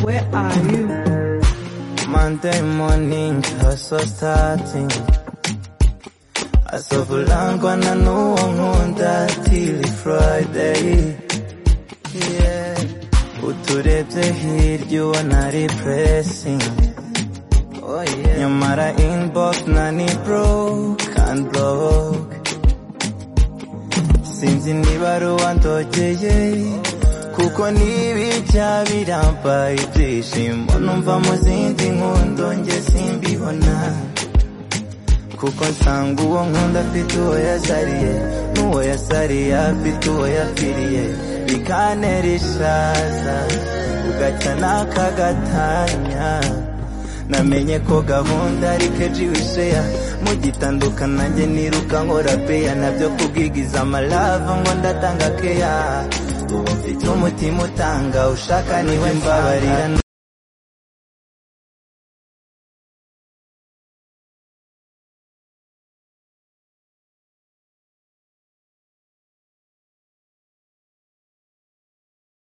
Where are you? Monday morning, hustle starting. asobolangwa na n'uwo nkunda till Friday. Yeah. Uturebye hirya ubona ari pressing. Oh yeah. Nyamara inbox nani broke and block. Sinzi niba ari uwandogeye kuko n'ibijya birambaye ibyishimo numva mu zindi nkundo njye simbibona kuko nsanga uwo nkunda afite uwo yazariye n'uwo yasariye afite uwo yapfiriye bikantera ishaza ugaca n'aka gatanya namenye ko gahunda ari keji wisheya mugitandukana nanjye niruka nkora peya nabyo kubwigiza amalava ngo ndatanga keya ubu mfite umutima utanga ushaka niwe mbabarira